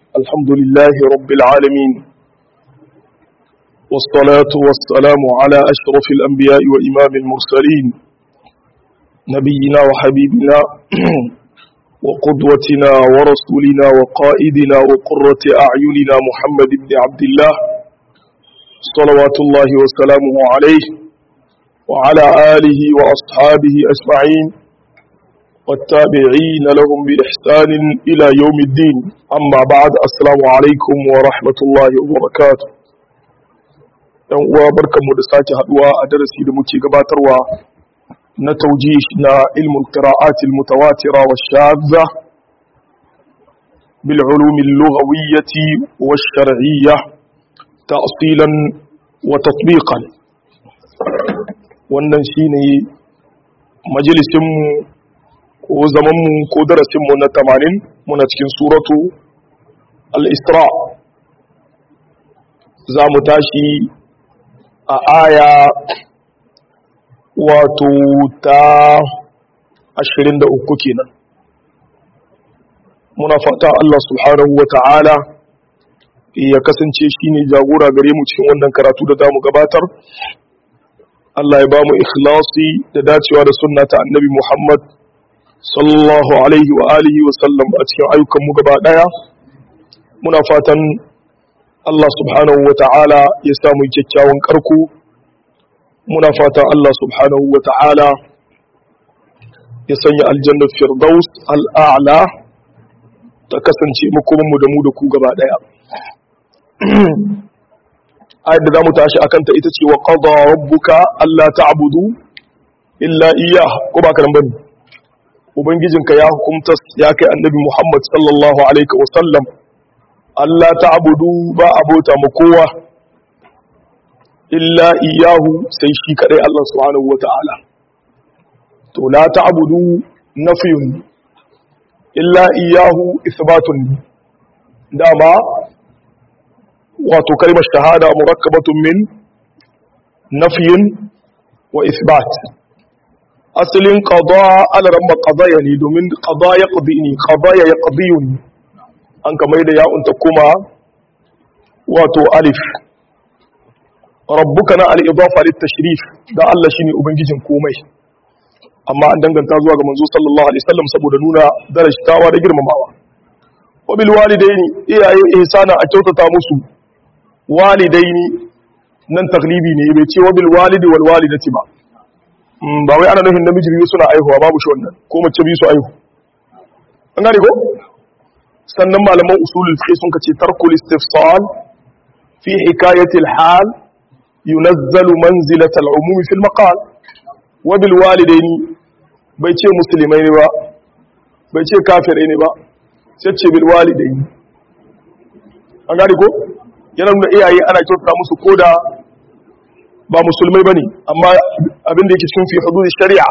الحمد لله رب العالمين والصلاة والسلام على أشرف الأنبياء وإمام المرسلين نبينا وحبيبنا وقدوتنا ورسولنا وقائدنا وقرة أعيننا محمد بن عبد الله صلوات الله وسلامه عليه وعلى آله وأصحابه أجمعين والتابعين لهم بإحسان إلى يوم الدين أما بعد السلام عليكم ورحمة الله وبركاته ‘yan uwa barkanmu da sake haduwa a darasi da muke gabatarwa na taujih na ilmul qira'atil mutawatira wa shadza bil ulumi lughawiyyati wa shar'iyyah ta'silan wa tatbiqan wannan shine majalisin mu ko zamanmu ko darasinmu na tamanin muna cikin suratu al-isra za mu tashi a aya wato ta 23 kenan muna fata Allah subhanahu wa ta'ala ya kasance shi ne jagora gare mu cikin wannan karatu da za mu gabatar Allah ya ba mu ikhlasi da dacewa da sunna ta annabi Muhammad sallallahu alaihi wa alihi wa sallam a cikin ayyukanmu gaba daya muna fatan Allah subhanahu wa ta'ala ya samu kyakkyawan karku muna fatan Allah subhanahu wa ta'ala ya sanya aljanna firdaus al'a'la ta kasance makomanmu da mu da ku gaba daya ayat da zamu tashi akan ta ita ce wa qada rabbuka alla ta'budu illa iyyah ko ba karan bane ubangijinka ya hukumta ya kai annabi Muhammad sallallahu alaihi wasallam Allah ta'budu ba abota mu kowa illa iyahu sai shi kadai Allah subhanahu wata'ala to la ta'budu nafyun illa iyahu isbatun dama wato kalmar shahada murakkabatun min nafyin wa isbat asalin qada alaran ba qadaya ne domin qada ya qadi ne qadaya ya qadiyun an kamar da ya'un ta kuma wato alif rabbuka na al-idafa lit-tashrif da Allah shine ubangijin komai amma an danganta zuwa ga manzo sallallahu alaihi wasallam saboda nuna darajtawa da girmamawa wa bil walidaini iyaye ihsana a kyautata musu walidaini nan taglibi ne bai ce wa bil walidi wal walidati ba ba wai ana nufin namiji biyu suna aihuwa babu shi wannan ko mace biyu su aihu an gane ko sannan malaman usulul fiqh sun kace tarkul istifsal fi hikayati al-hal yunazzalu manzilat al-umum fi al-maqal wa bil walidaini bai ce musulmai ne ba bai ce kafirai ne ba sai ce bil walidaini an gane ko yana nuna iyaye ana kyautata musu koda ba musulmai ba ne amma abin da yake cikin fi hudud shari'a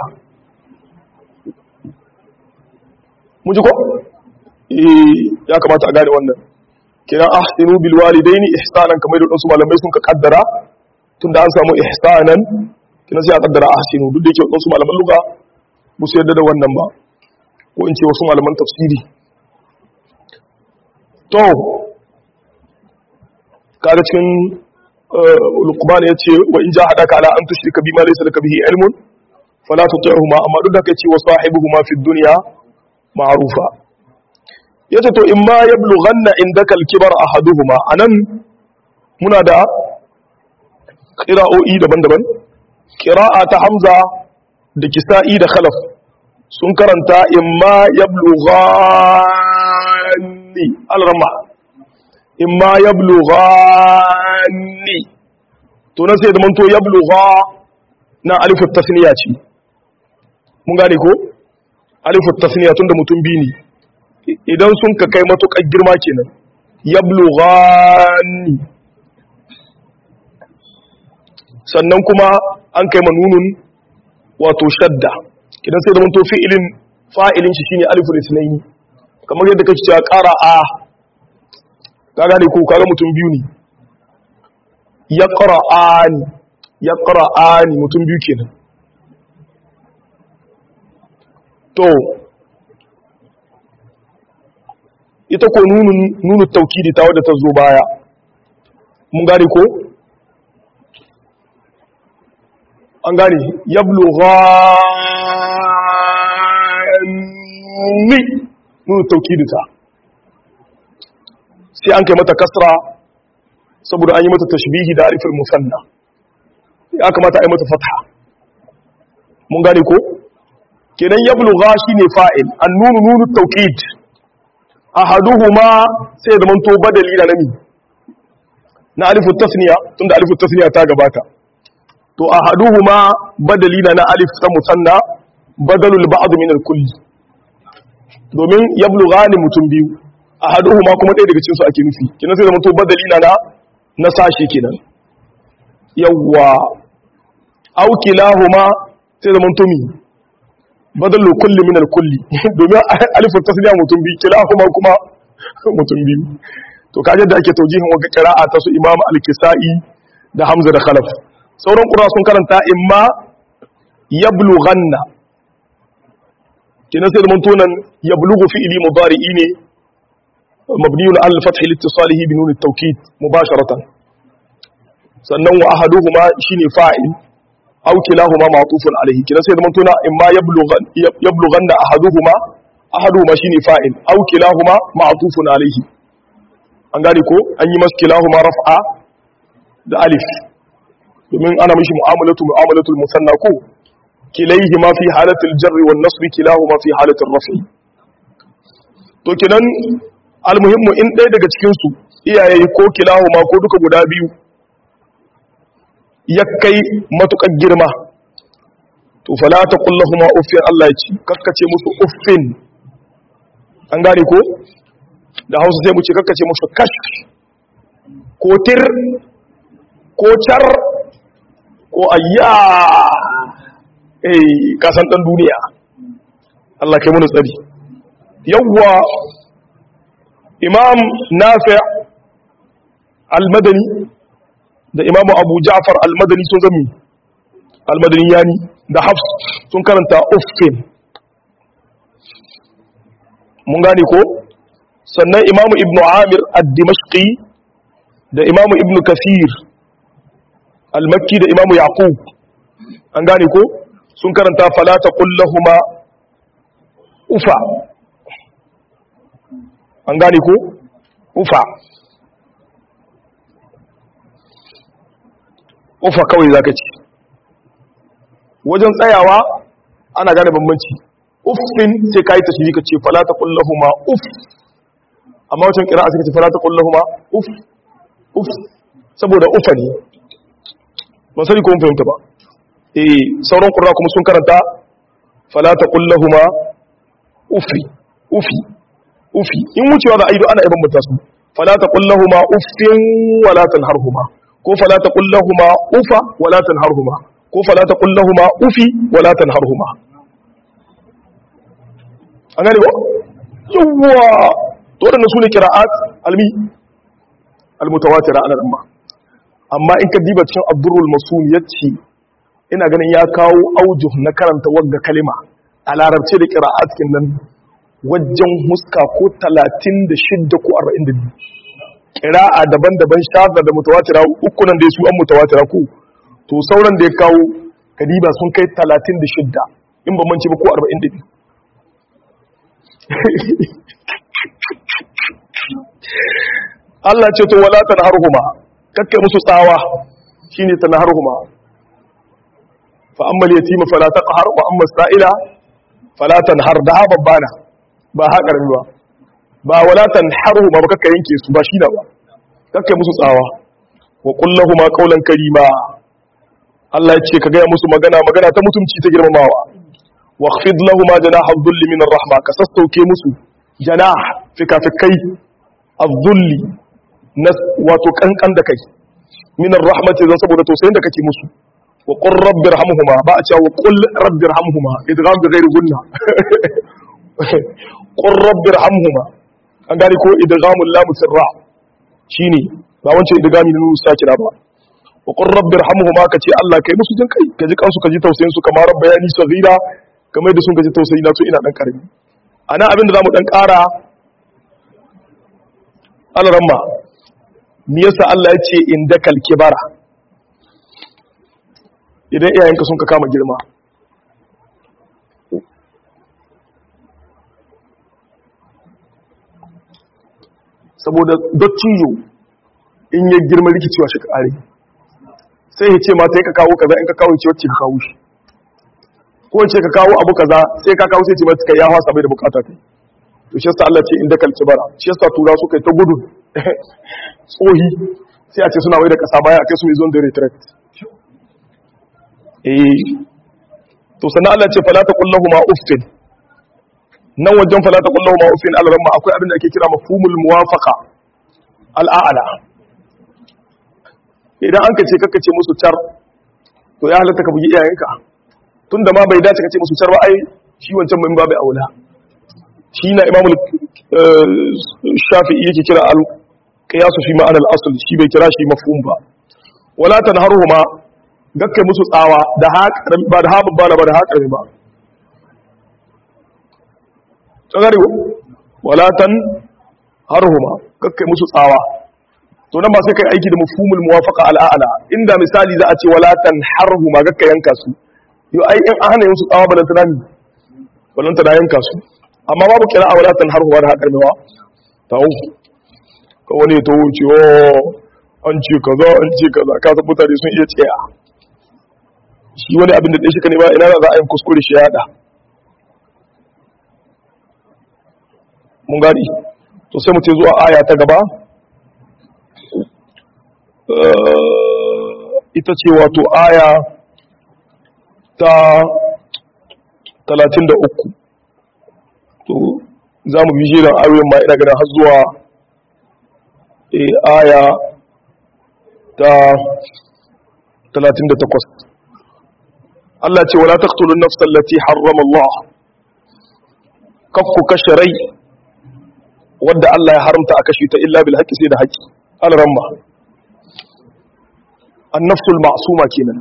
mun ji ko ya kamata a gane wannan kiran ahsinu bil walidaini ihsanan kamar da wasu malamai sun ka kaddara tunda an samu ihsanan kina sai a kaddara ahsinu duk da yake wasu malaman lugha ba su yarda da wannan ba ko in ce wasu malaman tafsiri to kaga cikin Luqman ya ce wa in jahadaka ala an tushrika bima laysa laka bihi ilmun fala tuti'huma amma duk da kai ce wa sahibuhuma fid dunya ma'rufa yace to in ma yablughanna indaka al-kibar ahaduhuma anan muna da qira'o'i daban-daban qira'a ta Hamza da Kisa'i da Khalaf sun karanta in ma yablughanni al-rama in ma yablughanni to nan sai da manto yablugha na alifu tasniya ce mun gane ko alifu tasniya tunda mutum bi ne idan sun ka kai matukar girma kenan yablughanni sannan kuma an kai manunun wato shadda idan sai da manto fi'ilin fa'ilin shi shine alifu lisnaini kamar yadda kake cewa qara a ka gane ko kaga mutum biyu ne ya ƙara'ani ya ƙara'ani mutum biyu kenan to ita ko nunun nunu taukidi ta wadda ta zo baya mun gane ko an gane yablughanni nunu taukidi ta sai an kai mata kasra saboda an yi mata tashbihi da alifin musanna ya kamata a yi mata fatha mun gane ko kenan yablugha shine fa'il an nunu nunu tawkid ahaduhuma sai da manto badali da nami na alifu tasniya tunda alifu tasniya ta gabata to ahaduhuma badali na alif ta musanna badalul ba'd min al-kull domin yablughani mutum biyu ahaduhuma kuma ɗaya daga cikin su ake nufi kenan sai da manto badali na na sashi kenan yawwa aw kilahuma sai da manto mi badalu kulli min al-kulli domin alifin tasniya mutum biyu kila kuma kuma mutum biyu to kaje da ake taujihin wata qira'a ta su imam al-kisai da hamza da khalaf sauran qura sun karanta imma yablughanna kina sai mun tunan yablughu fi'li mudari'i ne mabniun al fath liittisalihi bi nun at-tawkid mubasharatan sannan wa ahaduhuma shine fa'il aw kilahuma ma'tufun alayhi kina sai zaman tuna imma yablughan yablughanna ahaduhuma ahaduhuma shine fa'il aw kilahuma ma'tufun alayhi an gane ko an yi mas kilahuma raf'a da alif domin ana mishi mu'amalatu mu'amalatul musanna ko kilayhima fi halatil jarri wan nasb kilahuma fi halatil raf'i to kinan almuhimmu in ɗaya daga cikin su iyaye ko kilahuma ko duka guda biyu ya kai matuƙar girma to fala ta kullahuma uffin Allah ya ci kakkace musu uffin an gane ko da hausa sai mu ce kakkace musu kash ko tir ko car ko ayya eh kasan dan duniya Allah kai mu tsari yawwa imam nafi' al-madani da imamu abu ja'far al-madani sun zami al-madani yani da hafs sun karanta uffin mun gane ko sannan imamu ibnu amir ad-dimashqi da imamu ibnu kasir al-makki da imamu yaqub an gane ko sun karanta fala taqul lahumu ufa an gane ko ufa ufa kawai zaka ci wajen tsayawa ana gane bambanci uffin sai kai ta shiri ce fala taqul lahumu uff amma wajen qira'a sai ka ce fala taqul lahumu uff uff saboda ufa ne ban sani ko mun fahimta ba eh sauran qurra kuma sun karanta fala taqul lahumu uffi uffi uffi in wucewa da aido ana ibn mutasu fala taqul lahumu uffin wala tanharhuma ko fala taqul lahumu ufa wala tanharhuma ko fala taqul lahumu ufi wala tanharhuma an gane ba yawa to wadannan sune qira'at almi almutawatira ana amma amma in ka diba cikin abdurrul masul yace ina ganin ya kawo aujuh na karanta wagga kalima a larabce da qira'at kin nan wajen huska ko 36 ko 42 qira'a daban-daban shadda da mutawatira uku nan dai su an mutawatira ko to sauran da ya kawo kadiba sun kai 36 in ba mance ba ko 42 Allah ce to wala tanharhuma kakkai musu tsawa shine tanharhuma fa amma al-yatima fala taqhar wa amma as-sa'ila fala tanhar da babbana ba haƙar ba ba wala tanharhuma ba kakkai yanke su ba shi da ba kakkai musu tsawa wa qul lahumu qawlan karima Allah ya ce ka gaya musu magana magana ta mutumci ta girmamawa واخفض لهما جناح الذل من الرحمة كسستوكي مسو جناح فكافكي الذل نس واتو كنكن دكي من الرحمة إذا سبو توسين دكي مسو وقل رب ارحمهما بأتيا وقل رب ارحمهما إدغام بغير غنى قل رب ارحمهما an gane ko idghamul lam sirra shine ba wancan idgami ne nusa kira ba wa qur rabbi irhamhuma kace Allah kai musu jin kai kaji kansu kaji tausayin su kamar bayani sagira kamar da sun gaji tausayi na so ina dan karami ana abin da zamu dan kara alaramma me yasa Allah ya ce indakal kibara idan iyayenka sun ka kama girma saboda dottijo in ya girma rikicewa shi kare sai ya ce ma sai ka kawo kaza in ka kawo ce wacce ka kawo shi ko ce ka kawo abu kaza sai ka kawo sai ce mata ya hasa bai da bukata kai to shi yasa Allah ce inda kalki bara shi yasa tura su kai ta gudu tsohi sai a ce suna wai da kasa baya kai su yi zone da retreat eh to sannan Allah ce fala taqul lahum uffin nan wajen fala taqul lahum uffin al-ramma akwai abin da ake kira mafhumul muwafaqa al-a'la idan an kace kaka ce musu tar to ya halatta ka bugi iyayenka tunda ma bai dace ka ce musu tar ba ai shi wancan mun babu aula shi na imamul shafi'i yake kira al-qiyasu fi ma'anar al-asl shi bai kira shi mafhum ba wala tanharuhuma gakkai musu tsawa da ba da haɓin bala ba da haƙari ba tsagari walatan harhuma gakkai musu tsawa to nan ba sai kai aiki da mafhumul muwafaqa al'ala inda misali za a ce walatan harhuma gakkai yanka su yau ai in an hana yin su tsawa balantana ne balantana yanka su amma babu kira a walatan harhuma da haƙari ba ta uku ka wani ta wuce o an ce kaza an ce kaza ka san mutane sun iya tsaya shi wani abin da ɗaya shi ka nema ina za a yin kuskure shi yada mun gani to sai mu ce zuwa aya ta gaba ita ce wato aya ta 33 to za mu bije da ayoyin ma ina ganin har zuwa aya ta 38 Allah ce wala taqtulu an-nafsa allati harrama Allah kafku kashe rai wadda Allah ya haramta a kashe ta illa bil haqqi sai da haqqi al-ramma an-nafsu al-ma'suma kenan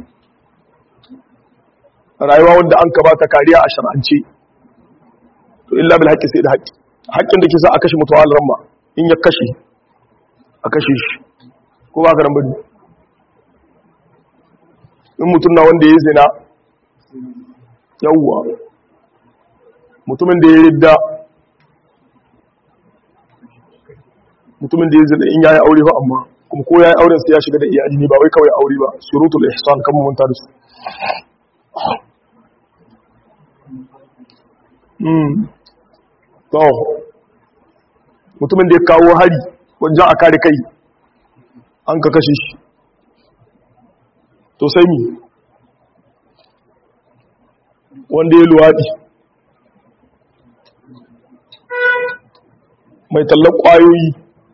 rayuwa wanda an ka bata kariya a shar'ance to illa bil haqqi sai da haqqi haƙƙin da ke sa a kashe mutuwa al-ramma in ya kashe a kashe shi ko ba ka nan bane in mutum na wanda ya zina yawwa mutumin da ya ridda mutumin da ya zina in yayi aure ba amma kuma ko yayi auren sai ya shiga da iyali ne ba wai kawai aure ba shurutul ihsan kan mun da su mm to mutumin da ya kawo hari wajen a kare kai an ka kashe shi to sai mi wanda ya luwaɗi mai tallan ƙwayoyi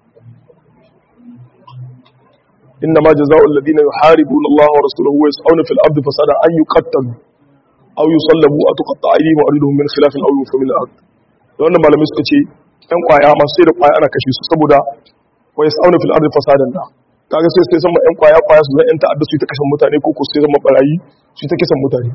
inna ma jaza'ul ladina yuharibuna Allah wa rasulahu wa yas'una fil ardi fasadan an yuqattalu aw yusallabu aw tuqatta aydihim wa arjuluhum min khilafin aw yunfu min al-ard da wannan malamai suka ce ɗan ƙwaya masu sai da ƙwaya ana kashe su saboda wa yas'una fil ardi fasadan da kaga sai sai sama ɗan ƙwaya ƙwaya su zan ƴan ta'adda su ta kashe mutane ko ko sai zama barayi su ta kisan mutane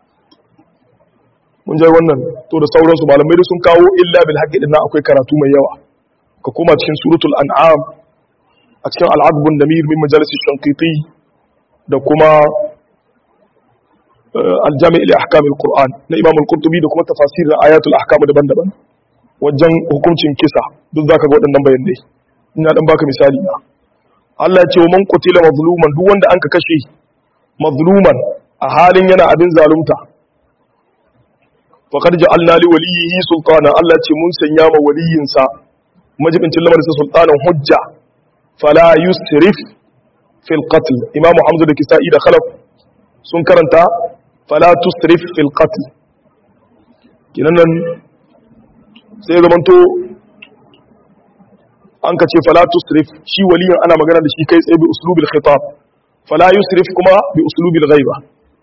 mun jai wannan to da sauransu malamai da sun kawo illa bil haqqi din akwai karatu mai yawa ka koma cikin suratul an'am a cikin al'adbun damir min majalisi shanqiti da kuma aljami' li ahkam alquran na imam al-qurtubi da kuma tafasir da ayatul ahkam daban-daban wajen hukuncin kisa duk zaka ga waɗannan bayanai ina dan baka misali na Allah ya ce wa man qutila mazluman duk wanda anka kashe mazluman a halin yana abin zalunta faƙar ja'alna li waliyihi sultana Allah ce mun sanya ma waliyinsa majibincin lamarin sultanan hujja fala yusrif fil qatl imamu hamza da kisa'i da khalaf sun karanta fala tusrif fil qatl kinan nan sai zamanto an ka ce fala tusrif shi waliyin ana magana da shi kai tsaye bi uslubil khitab fala yusrif kuma bi uslubil ghaiba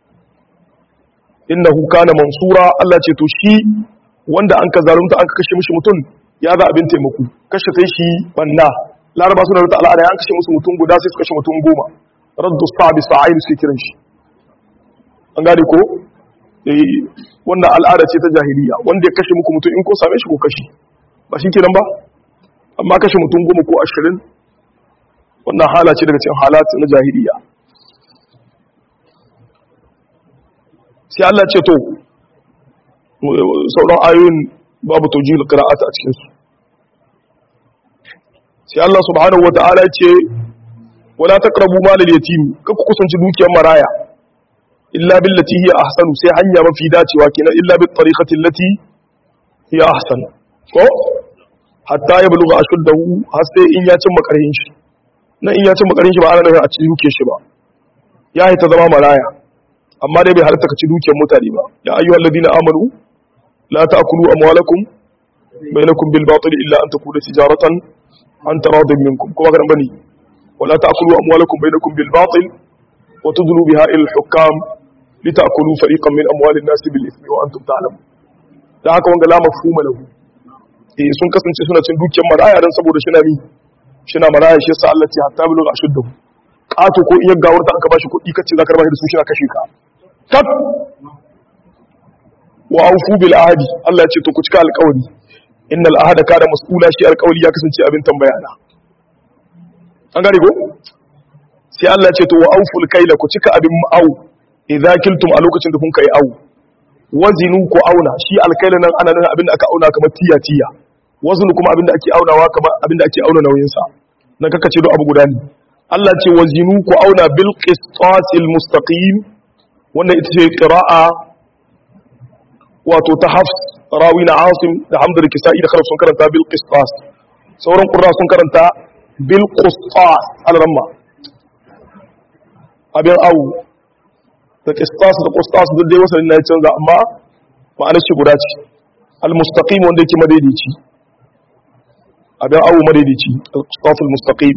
innahu kana mansura Allah ce to shi wanda an ka zalunta an ka kashe mishi mutum ya za abin taimako kashe sai shi banna laraba suna da al'ada an kashe musu mutum guda sai su kashe mutum goma raddu sabi sa'ain suke kiran shi an gane ko eh wannan al'ada ce ta jahiliya wanda ya kashe muku mutum in ko same shi ko kashe ba shi kenan ba amma kashe mutum goma ko ashirin wannan hala ce daga cikin halatu na jahiliya sai Allah ce to sauran ayoyin babu tawjihul qira'at a cikin su sai Allah subhanahu wata'ala ce wala taqrabu malal yatim kaku kusanci dukiyar maraya illa billati hiya ahsanu sai hanya mafi dacewa kenan illa bit tariqati allati hiya ahsanu ko hatta ya buluga ashuddahu har sai in ya cin makarin shi nan in ya cin makarin shi ba ana nufin a ci duke shi ba ya ta zama maraya amma dai bai halatta ka ci dukiyar mutane ba ya ayyuhal ladina amanu la ta'kulu amwalakum bainakum bil batil illa an takuna tijaratan an taradin minkum kuma kan bani wala ta'kulu amwalakum bainakum bil batil wa tudlu biha ila al hukam litakulu fariqan min amwalin nas bil ithmi wa antum ta'lamun da haka wanga la mafhuma lahu eh sun kasance suna cin dukiyar maraya dan saboda shi na mi shi na maraya shi yasa Allah ya hatta bilu ashuddu kato ko iya gawar ta aka bashi kuɗi kace zaka rabar da su shi na kashe ka tab wa aufu bil ahdi Allah ya ce to ku cika alƙawari innal ahda kana mas'ula shi alƙawari ya kasance abin tambaya na an gane ko sai Allah ya ce to wa auful kaila ku cika abin au idza kiltum a lokacin da kun kai au wazinu ku auna shi alkaila nan ana nan abin da aka auna kamar tiya tiya wazinu kuma abin da ake aunawa kamar abin da ake auna nauyin sa nan kaka ce do abu guda ne Allah ce wazinu ku auna bil qistasil mustaqim wannan ita ce qira'a wato ta hafs rawi na asim da hamdul kisa'i da kharaf sun karanta bil qistas sauran qurra sun karanta bil qistas al-ramma abin awu da qistas da qistas duk dai wasalin na canza amma ma'anar shi guda ce al-mustaqim wanda yake madaidaici abin awu madaidaici al-qistas al-mustaqim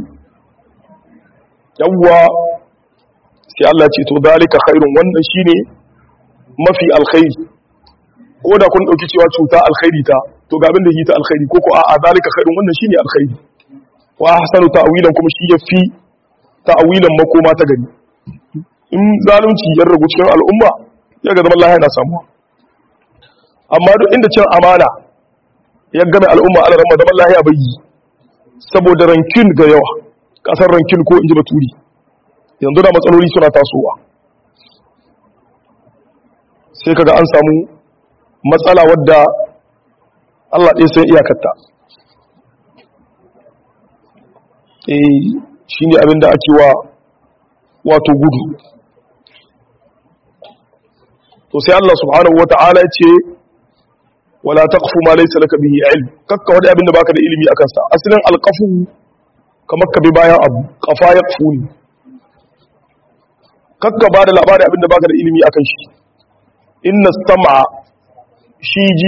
yawwa sai Allah ce to dalika khairun wannan shine mafi alkhairi ko da kun dauki cewa cuta alkhairi ta to ga abin da yi ta alkhairi ko ko a dalika khairun wannan shine alkhairi wa ahsanu ta'wilan kuma shi yafi ta'wilan makoma ta gani in zalunci ya ragu cikin al'umma ya ga zaman lahiya na samuwa amma duk inda cin amana ya game al'umma ala ramma zaman lahiya bai yi saboda rankin ga yawa kasar rankin ko inji baturi yanzu da matsaloli suna tasowa sai kaga an samu matsala wadda Allah ɗaya sai iyakarta eh shine abin da ake wa wato gudu to sai Allah subhanahu wata'ala ya ce wala taqfu ma laysa laka bihi ilm kakka wani abin da baka da ilimi akan sa asalin alqafu kamar ka bi bayan abu qafa yaqfuni kakka ba da labarin abin da baka da ilimi akan shi inna sam'a shi ji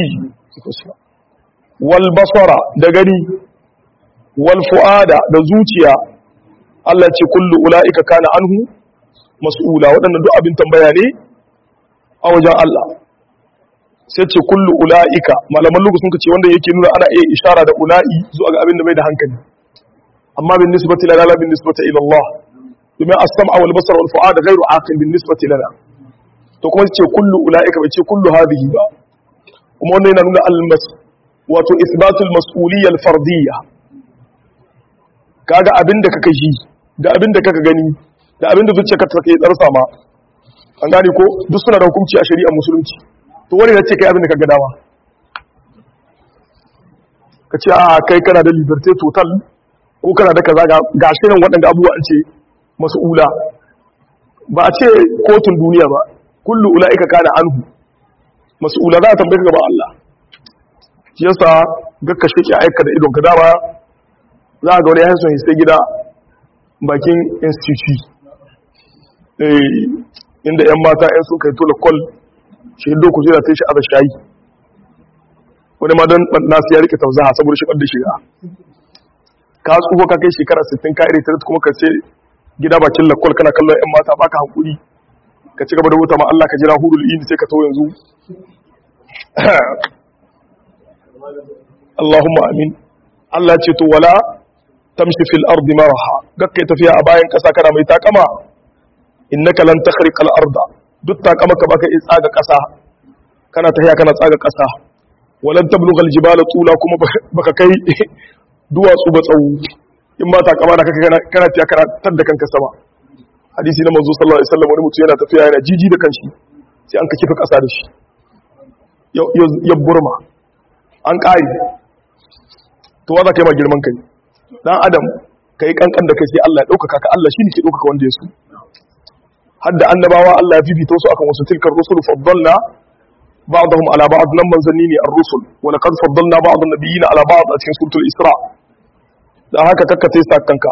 wal basara da gani wal fu'ada da zuciya Allah ce kullu ula'ika kana anhu mas'ula waɗannan duk abin tambaya ne a wajen Allah sai ce kullu ula'ika malaman lugu sun ce wanda yake nuna ana iya ishara da ula'i zuwa ga abin da bai da hankali amma bin nisbati lana bin nisbati ila Allah domin as-sam'a wal basara wal fu'ada ghairu aqil bin nisbati lana to kuma ce kullu ula'ika bai ce kullu hadhihi ba kuma wannan yana nuna al-mas wato isbatul mas'uliyya al-fardiyya kaga abin da kaka ji da abin da kaka gani da abin da zuciyarka ta kai tsarsa ma an gane ko duk suna da hukunci a shari'ar musulunci to wani ya ce kai abin da kaga dama ka ce a kai kana da liberté total ko kana da kaza ga shi nan waɗanda abubuwa an ce mas'ula ba a ce kotun duniya ba kullu ula'ika kana anhu mas'ula za a tambaye ka gaban Allah shi yasa gakka shi ke aika da idon ka dama za a ga wani yasin sai gida bakin institute inda 'yan mata 'yan sun kai tola kol shi hido ku jira ta shi aza shayi wani ma don nasu ya rike tauzaha saboda shi ɓadda shiga ka tsufa ka kai shekara 60 ka iri tare kuma ka ce gida bakin lakol kana kallon 'yan mata baka hankuri ka ci gaba da wuta ma Allah ka jira hurul ini sai ka to yanzu Allahumma amin Allah ce to wala tamshi fil ardi maraha gakkai tafiya a bayan kasa kana mai takama innaka lan takhriqa al arda duk takama ka baka iya tsaga kasa kana tafiya kana tsaga kasa walan tablugha al jibala tula kuma baka kai duwatsu ba tsawo in ba ta kama da kaka kana tiya karatar da kanka sama hadisi na manzo sallallahu alaihi wasallam wani mutum yana tafiya yana jiji da kanshi sai an ka kifa kasa da shi ya burma an ƙari to wa za ka yi ma girman kai dan adam ka yi kankan da kai sai Allah ya ɗaukaka ka Allah shi ne ke ɗaukaka wanda ya su hadda annabawa Allah ya fifita su akan wasu tilkar rusul faddalna ba'dahum ala ba'd nan manzanni ne ar-rusul wa laqad faddalna ba'd an-nabiyyin ala ba'd a cikin suratul isra dan haka kakka sai sa kanka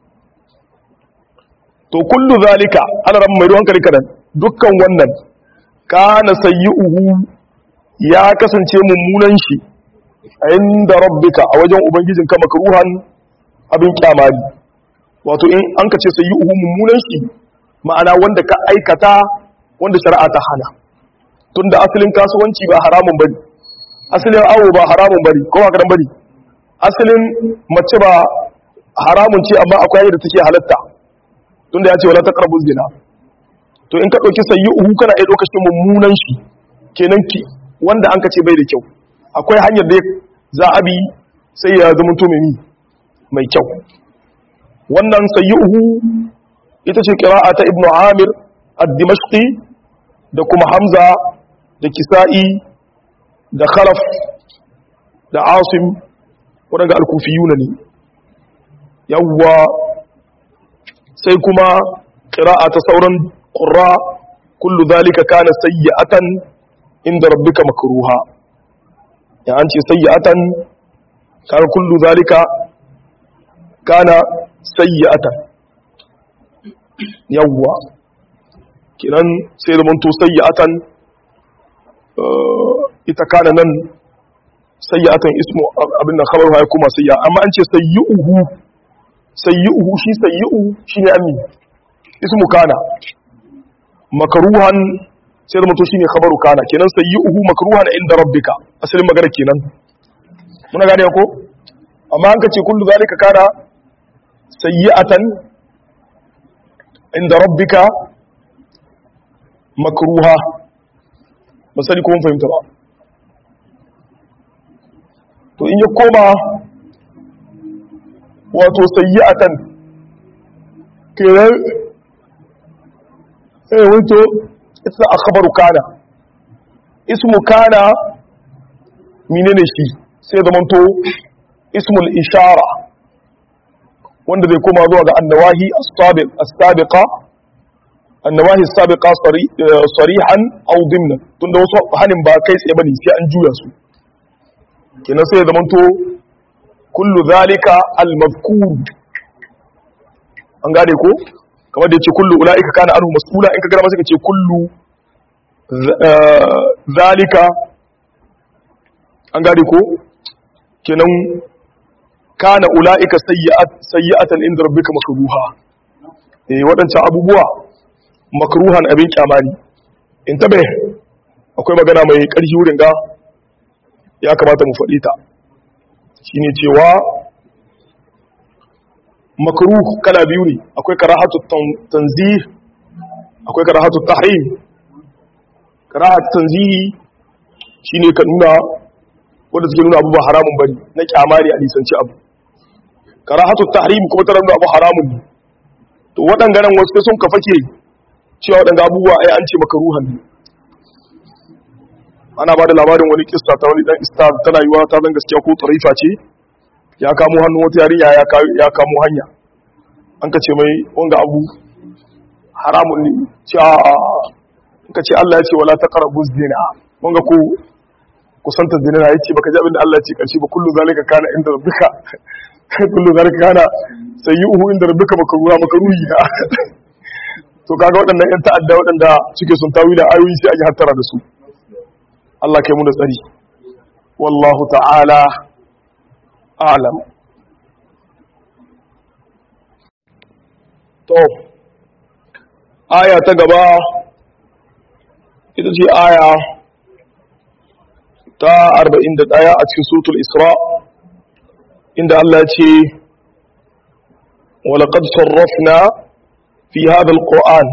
to kullu zalika ana ran mai hankali kadan dukkan wannan kana sayyi'uhu ya kasance mummunan shi inda rabbika a wajen ubangijin ka makruhan abin kyamari wato in an ka ce sayyi'uhu mummunan shi ma'ana wanda ka aikata wanda shari'a ta hana tunda asalin kasuwanci ba haramun bane asalin awo ba haramun bane ko ba kadan bane asalin mace ba haramun ce amma akwai yadda take halatta tunda ya ce wala taqrabu zina to in ka dauki sayyi'uhu kana iya dauka shi mummunan shi kenan ki wanda an ka ce bai da kyau akwai hanyar da za a bi sai ya zama to mai mai kyau wannan sayyi'uhu ita ce qira'a ta ibnu amir ad-dimashqi da kuma hamza da kisa'i da khalaf da asim wadanda al-kufiyuna ne yawwa sai kuma qira'a ta sauran qurra kullu dhalika kana sayyi'atan inda rabbika makruha ya an ce sayyi'atan kana kullu zalika kana sayyi'atan yawwa kinan sai da manto sayyi'atan ita kana nan sayyi'atan ismu abin da khabar ya kuma sayyi'a amma an ce sayyi'uhu sayyi'uhu shi sayyi'u shine ammi ismu kana makruhan sai da mutum shine khabaru kana kenan sayyi'uhu makruhan inda rabbika asalin magana kenan muna gane ko amma an kace kullu zalika kana sayyi'atan inda rabbika makruha ba sani ko mun fahimta ba to in ya koma wato sayyi'atan kenan eh wato ita a khabaru kana ismu kana menene shi sai zamanto ismul ishara wanda zai koma zuwa ga annawahi as-sabiq as-sabiqa annawahi as-sabiqa sarihan aw dimnan tunda wasu hanin ba kai tsaye bane sai an juya su kenan sai zamanto kullu zalika al-mazkur an gane ko kamar da ya ce kullu ula'ika kana anhu mas'ula in ka gara masa ka ce kullu zalika an gane ko kenan kana ula'ika sayyi'atan inda rabbika makruha eh waɗancan abubuwa makruhan abin kyamani in tabe akwai magana mai ƙarfi wurin ga ya kamata mu faɗi ta shine cewa makruh kala biyu ne akwai karahatu tanzih akwai karahatu tahrim karahatu tanzihi shine ka nuna wanda suke nuna abu ba haramun bane na kyamari a lisanci abu karahatu tahrim kuma tana nuna abu haramun ne to waɗannan wasu sun ka fake cewa waɗanda abubuwa ai an ce makaruhan ne ana ba da labarin wani kista ta wani dan istar tana yiwa ta zan gaskiya ko tarifa ce ya kamo hannun wata yarinya ya kamo hanya an ka ce mai wanga abu haramun ne ce a ka ce Allah ya ce wala ta karabu zina wanga ko kusanta zina na yace baka ji abin da Allah ya ce karshe ba kullu zalika kana inda rabbika kullu zalika kana sayyuhu inda rabbika makruha makruhi na to kaga waɗannan yan ta'adda waɗanda suke sun tawila ayoyi sai a yi hattara da su Allah kai mu da tsari wallahu ta'ala alam to aya ta gaba ita ce aya ta 41 a cikin suratul isra inda Allah ya ce ولقد صرفنا في هذا القرآن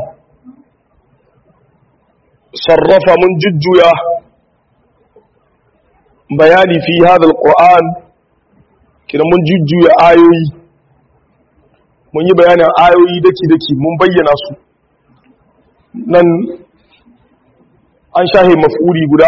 صرف من ججيا بياني في هذا القرآن kidan mun jujjuya ayoyi mun yi bayanin ayoyi daki-daki mun bayyana su nan an shahe maf'uli guda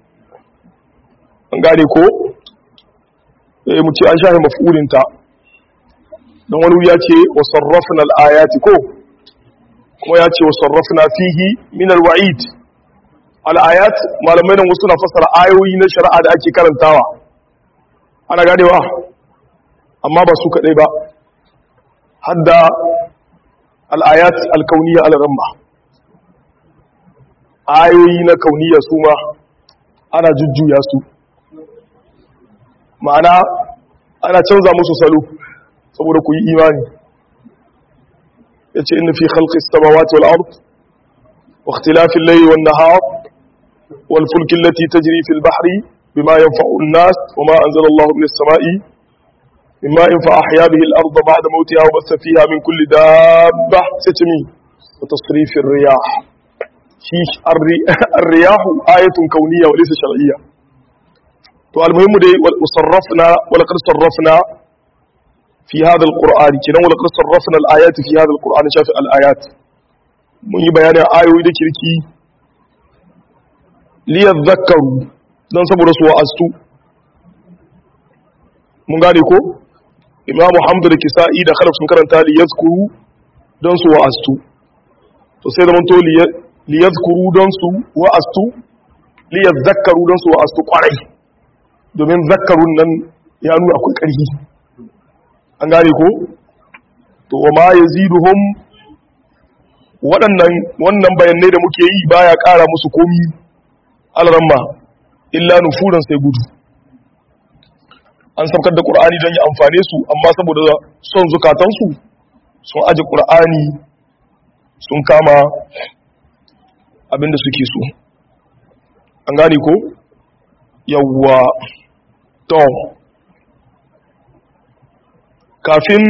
an gane ko eh mu ce an shahe maf'ulinta don wani ya ce wa sarrafna al-ayati ko kuma ya ce wa sarrafna fihi min al-wa'id al-ayat malamai nan wasu na fassara ayoyi na shari'a da ake karantawa ana ganewa amma ba su kadai ba hadda al-ayat al-kauniyya al-ramma ayoyi na kauniyya su ma ana jujjuya su ma'ana ana canza musu salo saboda ku yi imani ya ce inda fi khalqis samawati wal ard wa ikhtilafil layli wan nahar wal fulki allati tajri fil bahri bima yanfa'u an-nas wa ma anzala Allahu minas sama'i mimma in fa ahya bihi al-ardha ba'da mawtiha wa bassa fiha min kulli dabbah satmi wa tasrifir riyah shi ar-riyah ayatun kawniyya wa laysa shar'iyya to al-muhimmu dai wal sarrafna wa laqad sarrafna في هذا القرآن كنا ولقد صرفنا الآيات في هذا القرآن شاف الآيات mun yi bayanin ayoyi da kirki liyadhakkaru don saboda su wa'astu mun gane ko imamu hamdu da kisa'i da khalaf sun karanta liyadhkuru don su wa'astu to sai da to liyadhkuru don su wa'astu liyadhakkaru don su wa'astu kwarai domin zakkarun nan ya nuna akwai ƙarfi an gane ko to wa ma yaziduhum waɗannan wannan bayanai da muke yi baya ƙara musu komi alramma illa nufuran sai gudu an saukar da ƙur'ani don ya amfane su amma saboda son zukatansu sun aji ƙur'ani sun kama abinda suke so an gane ko yawwa to kafin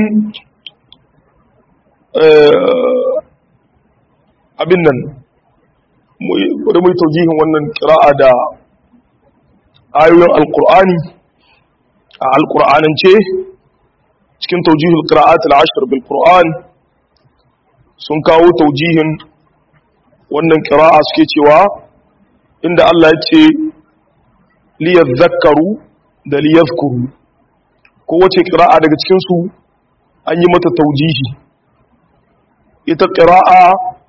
abin nan wadda mai taujihin wannan kira'a da ayoyin alkur'ani a alkur'anance cikin taujihul kira'at al'ashir bil qur'an sun kawo taujihin wannan kira'a suke cewa inda Allah ya ce liyar zakaru da liyar kuru kowace ƙira'a daga cikinsu an yi mata taujihi ita ƙira'a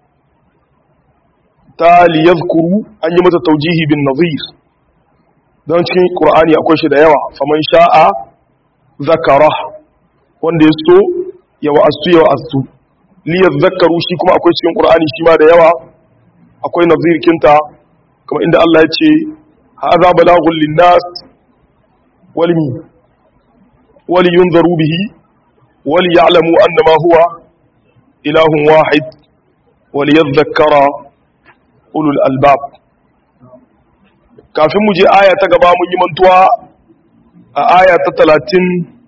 ta liyazkuru an yi mata taujihi bin nazir don cikin ƙur'ani akwai shi da yawa faman sha'a zakara wanda ya so ya wa'astu ya wa'astu liyaz zakaru shi kuma akwai cikin ƙur'ani shi ma da yawa akwai nazir kinta kamar inda Allah ya ce haza balagun linnas walmi ولينذروا به وليعلموا أنما هو إله واحد وليذكر أولو الألباب kafin mu je aya ta gaba mun yi mantuwa a aya ta talatin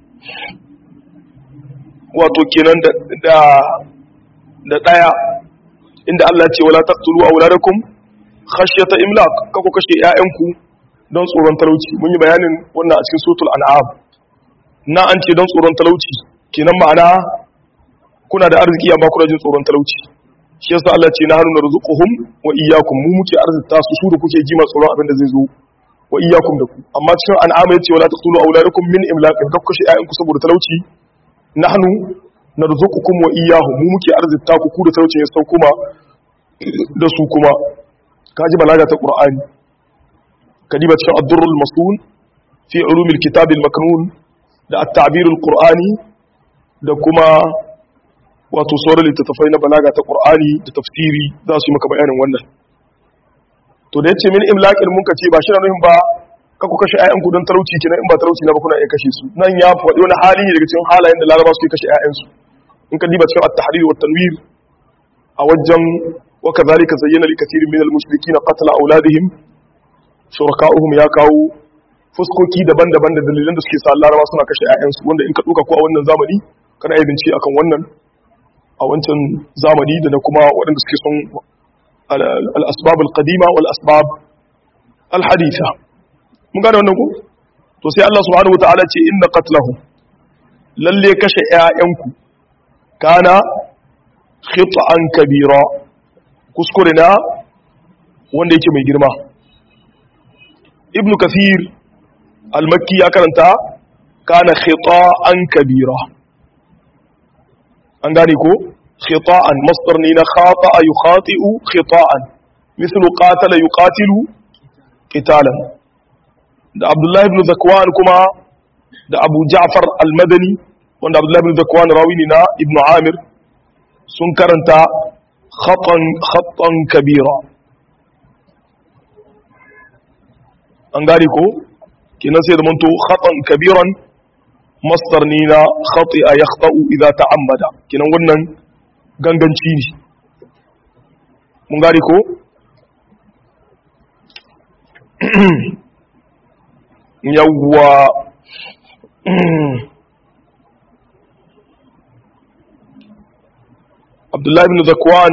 wato kenan da da ɗaya inda Allah ce wala taqtulu awladakum khashyata imlaq kako kashe ƴaƴanku don tsoron talauci mun yi bayanin wannan a cikin suratul an'am na an ce don tsoron talauci kenan ma'ana kuna da arziki amma kuna jin tsoron talauci shi yasa Allah ce na haruna rizquhum wa iyyakum mu muke arzita su su da kuke ji ma tsoron abin da zai zo wa iyyakum da ku amma cikin an'ama yace wala taqtulu auladakum min imlaqin kak kashe ayyanku saboda talauci nahnu narzuqukum wa iyyahum mu muke arzita ku ku da talauci ya sauko ma da su kuma kaji balaga ta qur'ani kadiba cikin ad-durrul masun fi ulumil kitabil maknun da at-ta'birul qur'ani da kuma wato sauran littattafai na balaga ta qur'ani da tafsiri za su yi maka bayanin wannan to da yace min imlaqin mun kace ba shi na nuhin ba ka ku kashe ƴaƴanku don talauci kenan in ba talauci na ba kuna iya kashe su nan ya faɗi wani hali ne daga cikin halayen da laraba suke kashe ƴaƴansu in ka diba cikin at-tahrir wa tanwir a wajen wa kadhalika zayyana li kathirin min al-mushrikeena qatla auladihim shuraka'uhum ya kawo fuskoki daban-daban da dalilan da suke sa laraba suna kashe 'ya'yansu wanda in ka ɗuka ko a wannan zamani kana yi bincike akan wannan a wancan zamani da na kuma waɗanda suke son al-asbab al-qadima wal asbab al-haditha mun gane wannan ko to sai Allah subhanahu wataala ce inna qatlahu lalle kashe ƴaƴanku kana khit'an kabira kuskure na wanda yake mai girma ibn kathir al-makki ya karanta kana khita'an kabira an gane ko khita'an masdar ne na khata'a yukhati'u khita'an mithlu qatala yuqatilu qitalan da abdullahi ibn zakwan kuma da abu ja'far al-madani wanda abdullahi ibn zakwan rawi ne na ibn amir sun karanta khatan khatan kabira an gane ko kenan sai da manto khatan kabiran masdar ne na khati'a yakhta'u idza ta'ammada kenan wannan ganganci ne mun gane ko yawwa abdullahi ibn zakwan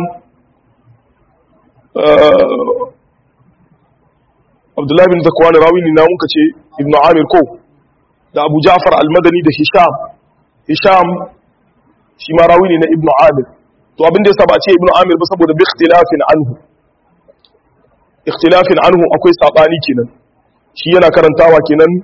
abdullahi ibn zakwan rawi ne na muka ce ibn amir ko da abu ja'far al-madani da hisham hisham shi ma rawi ne na ibn amir to abin da yasa ba ce ibn amir ba saboda bi ikhtilafin anhu ikhtilafin anhu akwai sabani kenan shi yana karantawa kenan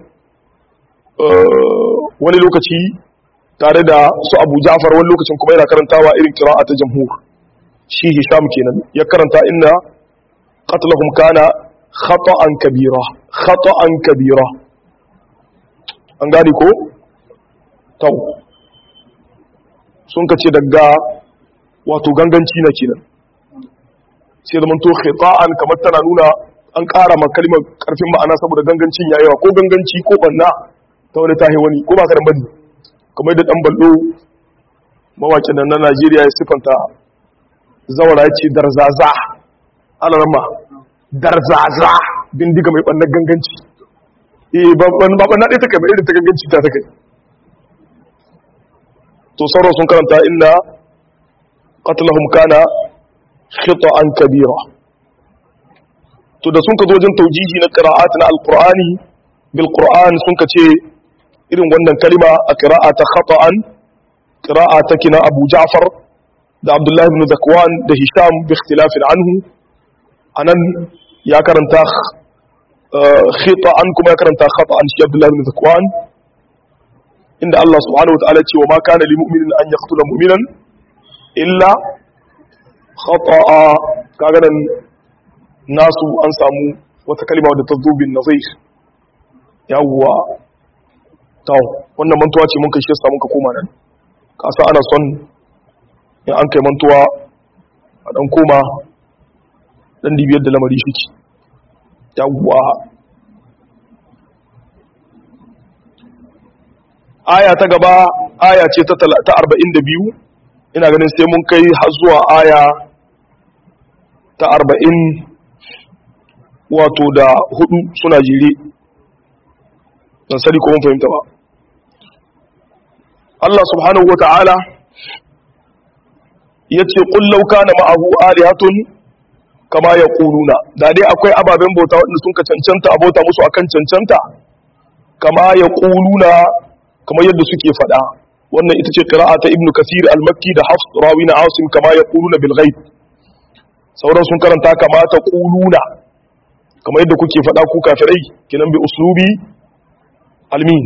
wani lokaci tare da su abu ja'far wani lokacin kuma yana karantawa irin kira'a ta jamhur shi hisham kenan ya karanta inna qatlahum kana khata'an kabira khata'an kabira an gane ko tau sun kace daga wato ganganci na kenan sai zaman to khita'an kamar tana nuna an ƙara ma kalmar ƙarfin ma'ana saboda gangancin yayawa ko ganganci ko banna ta wani tahi wani ko ba ka da bane kamar da dan ballo mawakin nan na Najeriya ya sifanta zawara ya ce darzaza alarma darzaza bindiga mai bannan ganganci eh ba ba banna dai take ba irin ta ganganci ta take to sauran sun karanta inna qatlahum kana khita'an kabira to da sun ka zo wajen taujihi na qira'at na alqur'ani bil qur'an sun ka ce irin wannan kalima a qira'a ta khata'an qira'a ta kina abu ja'far da abdullahi ibn zakwan da hisham bi ikhtilafin anhu anan ya karanta khita'an kuma ya karanta khata'an shi abdullahi ibn zakwan inda Allah subhanahu wa ta'ala ce wa ma kana lil mu'minin an yaqtula mu'minan illa khata'a kaga nan nasu an samu wata kalma wadda ta zo bin nazir yawwa taw wannan mantuwa ce mun kai shi samu ka koma nan kasa ana son in an kai mantuwa a dan koma dan dibiyar da lamari shi yawwa aya ta gaba aya ce ta 42 ina ganin sai mun kai har zuwa aya ta arba'in wato da hudu suna jere don sani ko mun fahimta ba Allah subhanahu wa ta'ala ya ce ƙullauka na ma'ahu alihatun kama ya ƙununa da dai akwai ababen bauta waɗanda sun ka cancanta a bauta musu akan cancanta kama ya ƙununa kamar yadda suke faɗa wannan ita ce ƙira'a ta ibnu kasir al-makki da hafs rawi na asim kama ya ƙununa bil ghaib sauran sun karanta kama ta ƙuluna kamar yadda kuke faɗa ku kafirai kinan bi uslubi almin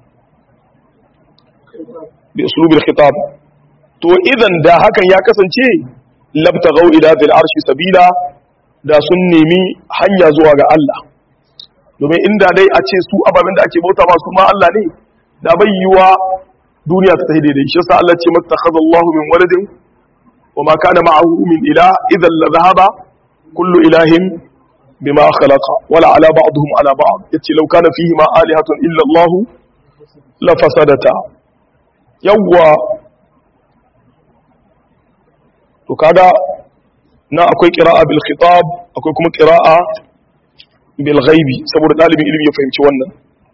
bi uslubi al-khitab to idan da hakan ya kasance labtaghaw ila dhil arshi sabila da sun nemi hanya zuwa ga Allah domin inda dai a ce su ababen da ake bauta masu ma Allah ne da bai yiwa duniya ta tahi daidai shi yasa Allah ce mattakhadha Allahu min waladin wa ma kana ma'ahu min ilah idan la dhahaba kullu ilahin bima khalaqa wala ala ba'dihim ala ba'd yace law kana fihi ma alihatun illa Allah la fasadata yawwa to kaga na akwai qira'a bil khitab akwai kuma qira'a bil ghaibi saboda dalibin ilimi ya fahimci wannan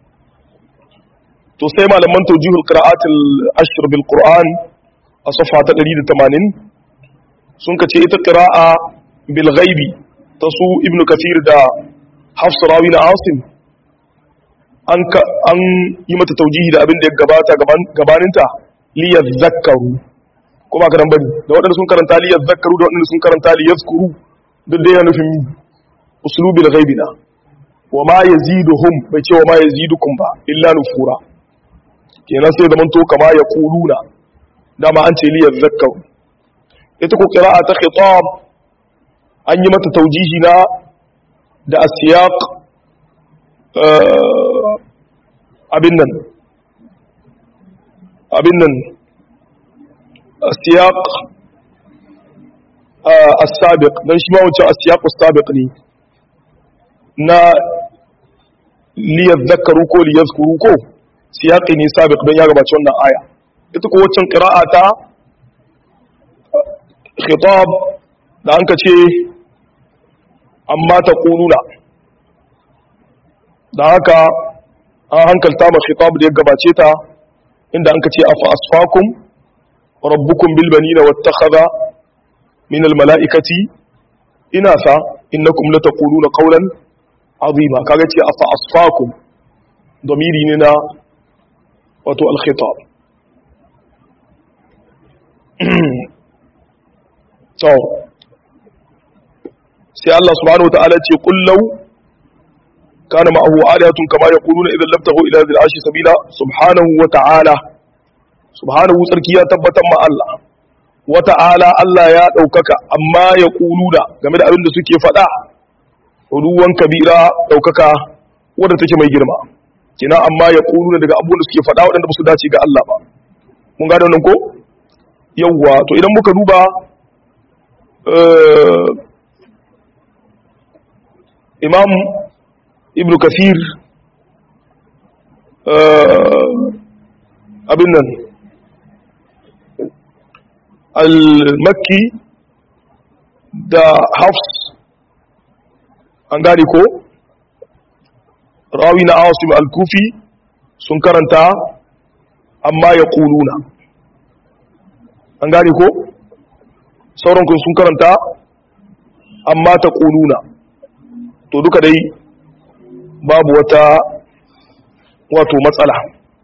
to sai malaman tawjihul qira'atil ashr bil qur'an a safa ta 180 sun kace ita qira'a bil ghaibi ta su ibnu kathir da hafs rawi na asim an an yi mata taujihi da abin da ya gabata gabaninta liyar zakaru kuma ka bari da waɗanda sun karanta liyar zakaru da waɗanda sun karanta liyar skuru duk da yana nufin usulubil ghaibina wa ma yaziduhum bai ce wa ma yazidukum ba illa nufura kenan sai zaman to kama ya kuluna dama an ce liyar zakaru ita ko qira'a ta khitab an yi mata taujihi na da asiyaq abin nan abin nan asiyaq as-sabiq dan shi ma wancan asiyaq as-sabiq ne na li yadhakkaru ko li yadhkuru ko siyaqi ne sabiq dan ya gabaci wannan aya ita ko wancan qira'a ta khitab da an ka ce amma ta kununa da haka an hankalta ma khitab da ya gabace ta inda an ka ce afa asfakum rabbukum bil banina wattakhadha min al malaikati inasa innakum lataquluna qawlan azima kaga ce afa asfakum domiri ne na wato al khitab to sai Allah subhanahu wataala ce kullau kana ma'ahu aliyatun kama yaquluna idan labtahu ila dhil arshi sabila subhanahu wataala subhanahu sarki ya tabbatar ma Allah wata'ala Allah ya daukaka amma yaquluna game da abin da suke faɗa ruwan kabira daukaka wanda take mai girma kina amma yaquluna daga abubuwan da suke faɗa waɗanda ba su dace ga Allah ba mun gane wannan ko yawwa to idan muka duba imam ibn kafir abin nan al-makki da hafs an gane ko rawi na awasim al-kufi sun karanta amma ya kuluna an gane ko sauran kun sun karanta amma ta kuluna to duka dai babu wata wato matsala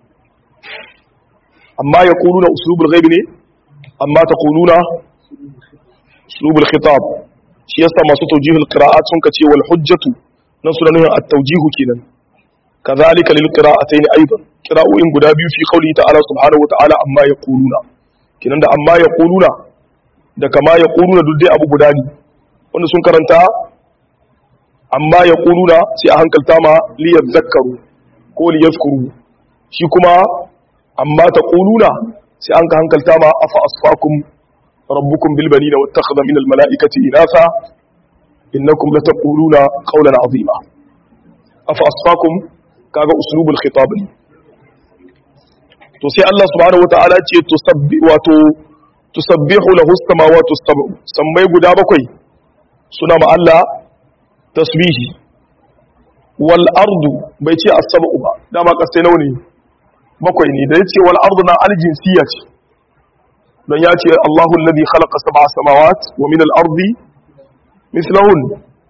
amma ya kuluna usulubul ghaibi ne amma ta kuluna usulubul khitab shi yasa masu tawjihul qira'at sun kace wal hujjatu nan suna nuna at-tawjihu kenan kadhalika lil qira'atayn aidan qira'o'in guda biyu fi qawli ta'ala subhanahu wa ta'ala amma yaquluna kenan da amma yaquluna da kama yaquluna duk dai abu guda ne wanda sun karanta amma ya ƙuluna sai a hankalta ma liyar zakaru ko liyar skuru shi kuma amma ta ƙuluna sai an ka hankalta ma afa asfakum rabbukum bilbani na wata kaza minal mala'ikati inasa innakum la taquluna qawlan azima afa asfakum kaga uslubul khitab ne to sai Allah subhanahu wataala ce tusabbi wato tusabbihu lahu as-samawati as-sab'u sammai guda bakwai suna ma Allah tasbihi wal ardu bai ce as-sab'u ba dama kasai nawa ne bakwai ne da yace wal ardu na al-jinsiyya ce dan ya ce Allahu alladhi khalaqa sab'a samawat wa min al-ardi mithlahun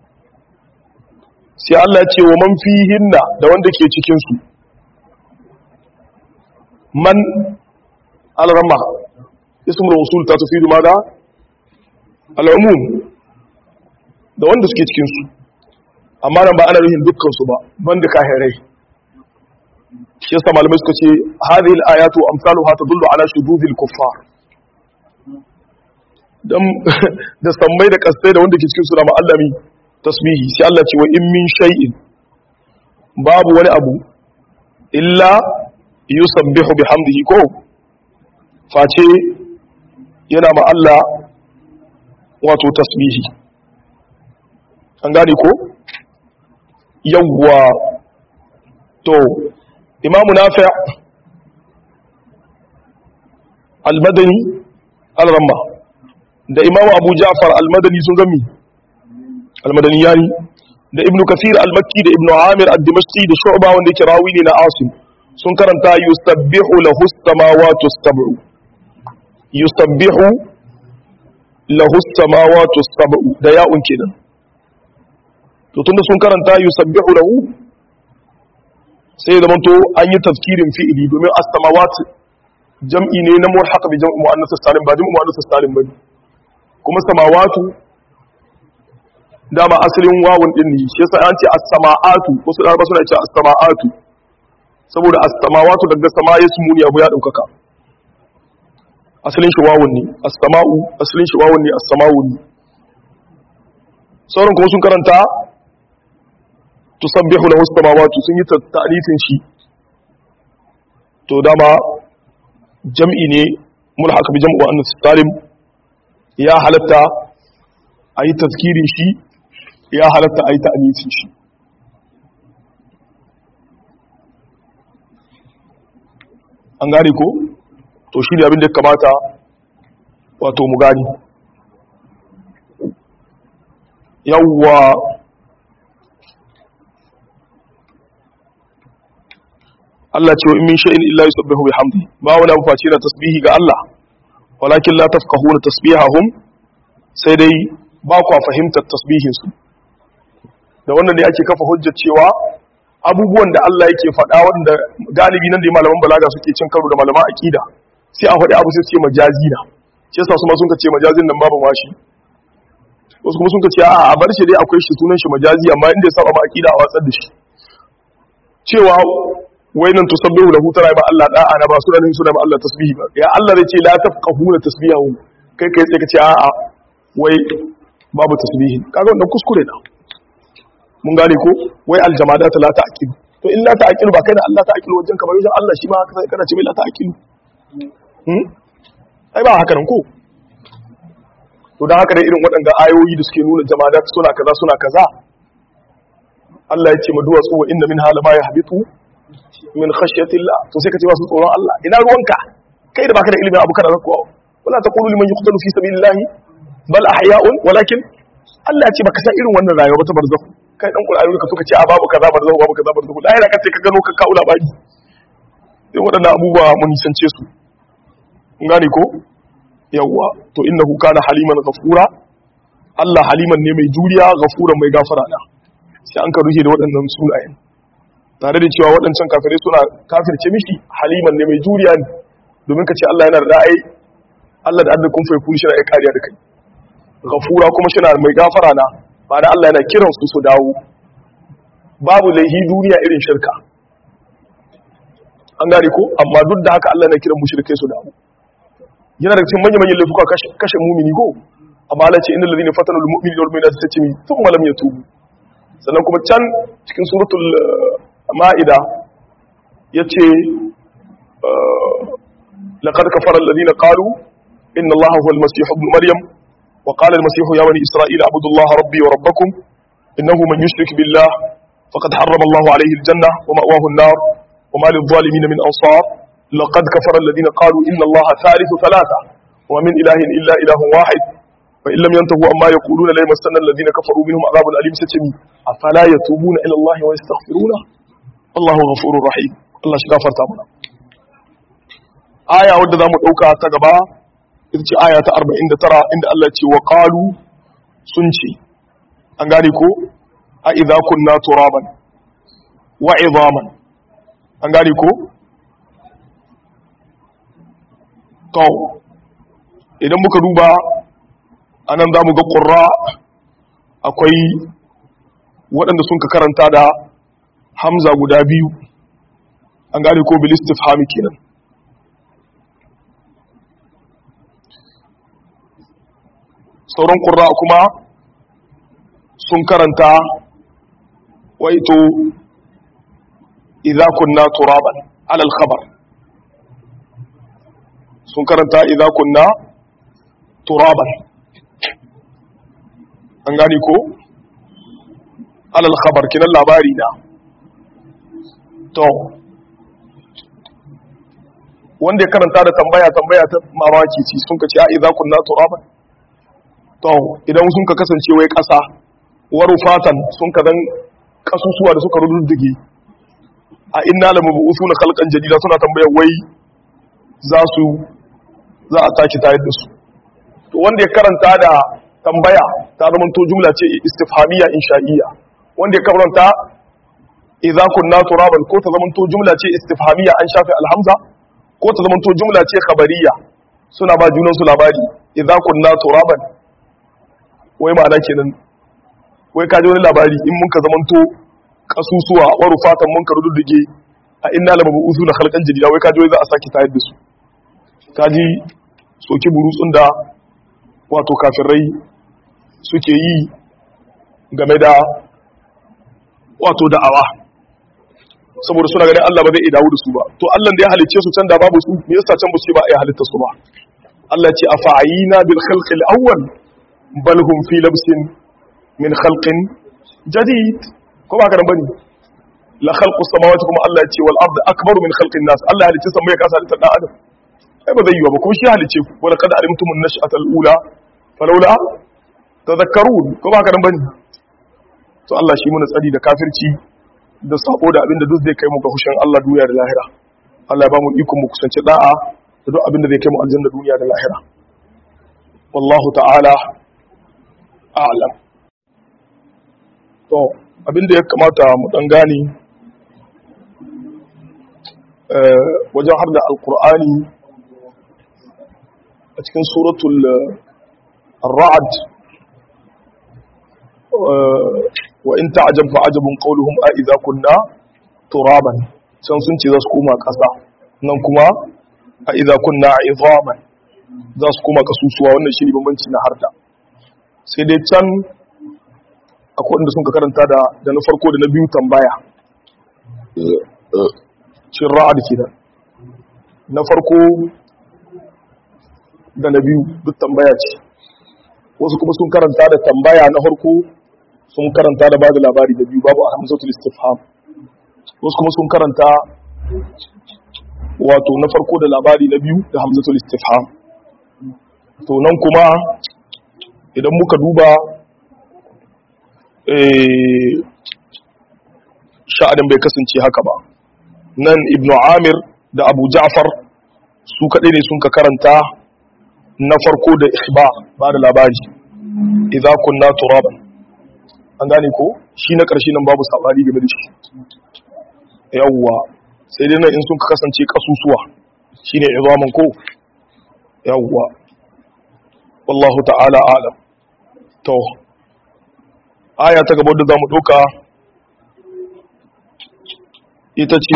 sai Allah ya ce wa man fihinna da wanda ke cikin su man al-ramma ismul mawsul ta tufidu mada al-umum da wanda suke cikin su amma nan ba ana nufin dukkan su ba banda kahirai shi yasa malamai suka ce hadhihi al-ayatu amsaluha tadullu ala shududil kuffar dan da sammai da kasai da wanda ke cikin su da ma'allami tasbihi sai Allah ce wa in min shay'in babu wani abu illa yusabbihu bihamdihi ko face yana ma Allah wato tasbihi an gane ko yawwa to imamu nafi al-madani al-ramma da imamu abu ja'far al-madani sun gami al-madani yani da ibnu kasir al-makki da ibnu amir ad-dimashqi da shu'ba wanda yake rawi ne na asim sun karanta yusabbihu lahu as-samawati as-sab'u yusabbihu lahu as-samawati as-sab'u da ya'un kenan to tunda sun karanta yusabbihu lahu sai ya zamanto an yi tafkirin fi'ili domin as-samawat jam'i ne na mulhaq bi jam'i muannas salim ba jam'i muannas salim bane kuma samawatu dama asalin wawun din ne shi yasa an ce as-sama'atu wasu da suna ce as-sama'atu saboda as-samawatu daga sama yasmuni abu ya daukaka asalin shi wawun ne as-sama'u asalin shi wawun ne as-sama'u ne sauran kuma sun karanta tusabbihu lahu as-samawati sun yi ta'lifin shi to dama jam'i ne mulhaq bi jam'u annas salim ya halatta ayi tazkirin shi ya halatta ayi ta'lifin shi an gane ko to shi ne abin da ya kamata wato mu gani yawwa Allah ce wa in min shay'in illa yusabbihu bihamdi ba wani abu face na tasbihi ga Allah walakin la tafqahuna tasbihahum sai dai ba ku fahimtar tasbihin su da wannan ne ake kafa hujjar cewa abubuwan da Allah yake faɗa wanda galibi nan da malaman balaga suke cin karo da malaman aqida sai a faɗi abu sai su ce majazi na shi yasa su ma sun ka ce majazin nan babu mashi wasu kuma sun ka ce a bar shi dai akwai shi sunan shi majazi amma inda ya saba ma aqida a watsar da shi cewa wai nan tusabbihu lahu tara ba Allah da'a na ba suna nan suna ba Allah tasbihi ba ya Allah zai ce la tafqahuna tasbihahu kai kai sai ka ce a'a wai babu tasbihi kaga wannan kuskure na mun gane ko wai aljamadat la ta'qilu to in la ta'qilu ba kai da Allah ta'qilu wajen kamar wajen Allah shi ma haka kana ce mai la ta'qilu hmm ai ba haka nan ko to dan haka dai irin waɗanda ayoyi da suke nuna jamadat suna kaza suna kaza Allah ya ce ma duwatsu wa inna min hala ma yahbitu min khashyatillah to sai ka ce ba su tsoron Allah ina ruwanka kai da baka da ilimin abu kana zakwa wala taqulu liman yuqtalu fi sabilillahi bal ahya'un walakin Allah ya ce baka san irin wannan rayuwa ba ta barzakh kai dan Qur'ani ka suka ce a babu kaza barzakh babu kaza barzakh lahira ka ce ka gano ka kaula baki sai waɗannan abubuwa mun nisance su kun gane ko yawwa to innahu kana haliman ghafura Allah haliman ne mai juriya ghafuran mai gafara da sai an ka rufe da waɗannan sunayen tare da cewa waɗancan kafirai suna kafirce mishi haliman ne mai juriya ne domin ka ce Allah yana da ra'ayi Allah da adda kun fa yakuni shi na kariya da kai ghafura kuma shi na mai gafara na ba da Allah yana kiran su su dawo babu laihi duniya irin shirka an gane ko amma duk da haka Allah yana kiran mushrikai su dawo yana da cikin manyan manyan laifuka kashe mumini ko amma Allah ce innal ladina fatanu al mu'minina wal mu'minati tatmi thumma lam yatubu sannan kuma can cikin suratul ma'ida ya ce laƙar kafarar lalina ƙalu inna Allah huwa al-masihu ibn maryam wa qala al-masihu ya bani isra'ila abudullaha rabbi wa rabbakum innahu man yushrik billah faqad harrama Allah alayhi al-janna wa ma'wahu an-nar wa ma lil-zalimin min ansar laqad kafara alladhina qalu inna Allah thalithu thalatha wa min ilahin illa ilahun wahid fa in lam yantahu amma yaquluna la yamassanna alladhina kafaru minhum adhabun alim satami afala yatubuna ila Allah wa yastaghfiruna Allahu ghafurur rahim Allah shi gafarta mana aya wadda zamu dauka ta gaba ita ce aya ta 49 inda Allah ya ce wa qalu sun ce an gane ko a idza kunna turaban wa idhaman an gane ko to idan muka duba anan zamu ga qurra akwai waɗanda sun ka karanta da hamza guda biyu an gane ko bil istifhami kenan sauran qurra kuma sun karanta waito idza kunna turaban ala al khabar sun karanta idza kunna turaban an gane ko ala al khabar kinan labari na to wanda ya karanta da tambaya tambaya ta mamaki ci sun ka ce a idza kunna turaban to idan sun ka kasance wai kasa waru fatan sun ka dan kasusuwa da suka rududdige a inna la mabusuna khalqan jadida suna tambayar wai za su za a tashi tayar da su to wanda ya karanta da tambaya ta zama to jumla ce istifhamiya insha'iyya wanda ya karanta idza kunna turaban ko ta zamanto jumla ce istifhamiyya an shafe alhamza ko ta zamanto jumla ce khabariyya suna ba junan su labari idza kunna turaban wai ma'ana kenan wai ka ji wani labari in mun ka zamanto kasusuwa wa rufatan mun ka rududdige a inna la mabu'usu na khalqan jadida wai ka ji wai za a saki tayar da su ka ji soki burutsun da wato kafirai suke yi game da wato da'awa saboda suna ganin Allah ba zai dawo da su ba to Allah da ya halicce su can da babu su me yasa can ba su ba ya halitta su ba Allah ce afa'ina bil khalqi al awwal bal hum fi labsin min khalqin jadid ko ba ka nan bane la khalqu samawati kuma Allah ya ce wal ardi akbaru min khalqin nas Allah ya halicce samai ya kasa halitta dan adam ai ba zai yi ba kuma shi halicce ku wala kad alimtum an nash'ata al ula falawla tadhakkarun ko ba ka nan bane to Allah shi muna tsari da kafirci da sako da abinda duk zai kai mu ga hushin Allah duniya da lahira Allah ya ba mu iko mu kusanci da'a da duk abinda zai kai mu aljanna duniya da lahira wallahu ta'ala a'lam to abinda ya kamata mu dan gane wajen har da alqur'ani a cikin suratul ar-ra'd wa in ta'jab fa ajabun qawluhum a idza kunna turaban can sun ce za su koma ƙasa nan kuma a idza kunna idhaman za su koma kasusuwa wannan shi ne bambanci na harda sai dai can akwai wanda sun ka karanta da da na farko da na biyu tambaya cin ra'ad kenan na farko da na biyu duk tambaya ce wasu kuma sun karanta da tambaya na farko sun karanta da bada labari da biyu babu a hamzatul istifham wasu kuma sun karanta wato na farko da labari na biyu da hamzatul istifham to nan kuma idan muka duba sha'adin bai kasance haka ba nan ibnu amir da abu ja'far su kaɗai ne sun ka karanta na farko da ikhbar ba da labari idza kunna turaban an gane ko shi na ƙarshe nan babu sabani game da shi yawwa sai dai nan in sun kasance kasusuwa shine izaman ko yawwa wallahu ta'ala alam to aya ta gaba da zamu doka ita ce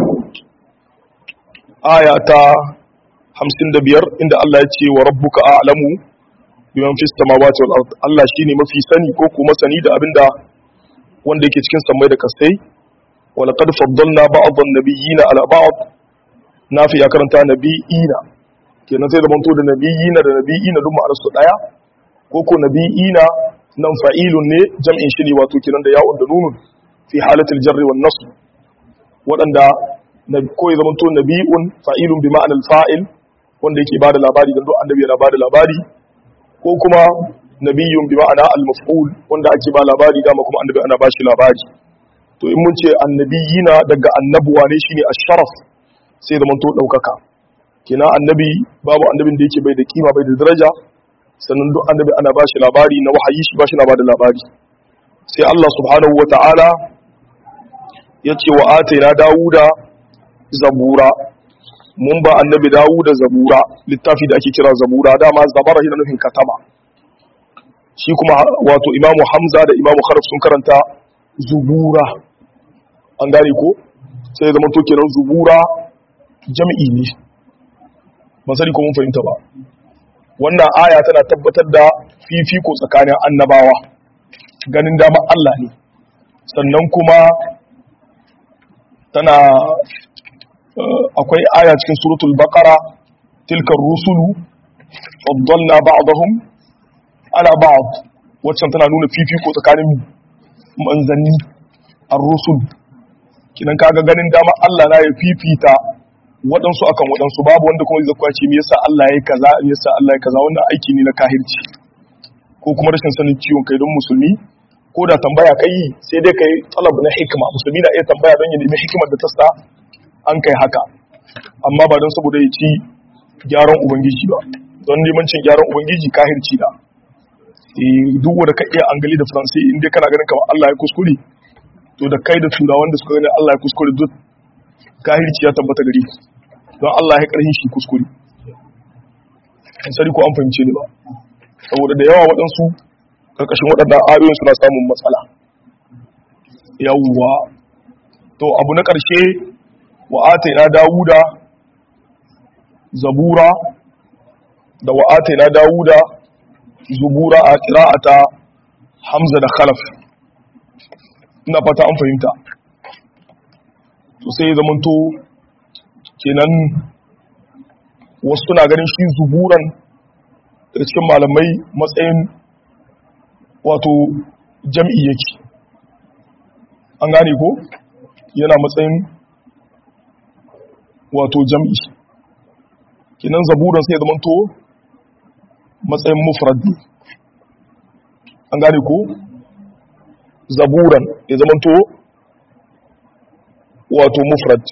aya ta 55 inda Allah ya ce wa rabbuka a'lamu biman fis samawati wal ard Allah shine mafi sani ko kuma sani da abinda wanda yake cikin samai da kasai wa laqad faddalna ba'd an-nabiyina ala ba'd nafi ya karanta nabiyina kenan sai zaman to da nabiyina da nabiyina duk ma'anar su daya ko ko nabiyina nan fa'ilun ne jam'in shi ne wato kenan da ya'un da nunun fi halatil jarri wan nasb wadanda ko ya zaman to nabiyun fa'ilun bi ma'anar fa'il wanda yake bada labari dan duk annabi yana bada labari ko kuma nabiyyun bi ma'ana al-maf'ul wanda ake ba labari dama kuma annabi ana bashi labari to in mun ce annabiyina daga annabuwa ne shine asharaf sai da to daukaka kina annabi babu annabin da yake bai da kima bai da daraja sannan duk annabi ana bashi labari na wahayi shi bashi na bada labari sai Allah subhanahu wata'ala ya ce wa ataina dawuda zabura mun ba annabi dawuda zabura littafi da ake kira zabura dama zabara yana nufin katama shi kuma wato imamu hamza da imamu kharaf sun karanta zubura an gane ko sai ya zama to kenan zubura jam'i ne ban sani ko mun fahimta ba wannan aya tana tabbatar da fifiko tsakanin annabawa ganin dama Allah ne sannan kuma tana akwai aya cikin suratul baqara tilkar rusulu faddalna ba'dahum ala ba'd waccan tana nuna fifiko tsakanin manzanni ar-rusul kinan kaga ganin dama Allah na ya fifita waɗansu akan waɗansu babu wanda kuma zai kwace me yasa Allah yayi kaza me yasa Allah yayi kaza wannan aiki ne na kahirci ko kuma rashin sanin ciwon kai don musulmi ko da tambaya kai sai dai kai talab na hikima musulmi na iya tambaya don ya nemi hikimar da ta sa an kai haka amma ba don saboda ya ci gyaran ubangiji ba don neman cin gyaran ubangiji kahirci da duk wanda ka iya angali da faransi inda kana ganin kamar Allah ya kuskure to da kai da turawan da suka gani Allah ya kuskure duk kahirci ya tabbata gari don Allah ya karhin shi kuskure in sani ko an fahimce ni ba saboda da yawa waɗansu ƙarƙashin waɗannan ayoyin suna samun matsala yawwa to abu na ƙarshe wa ataina dawuda zabura da wa ataina dawuda zubura a qira'ata hamza da khalaf ina fata an fahimta to sai zamanto kenan wasu suna ganin shi zuburan daga cikin malamai matsayin wato jam'i yake an gane ko yana matsayin wato jam'i kinan zaburan sai zama to matsayin mufrad ne an gane ko zaburan ya zama to wato mufrad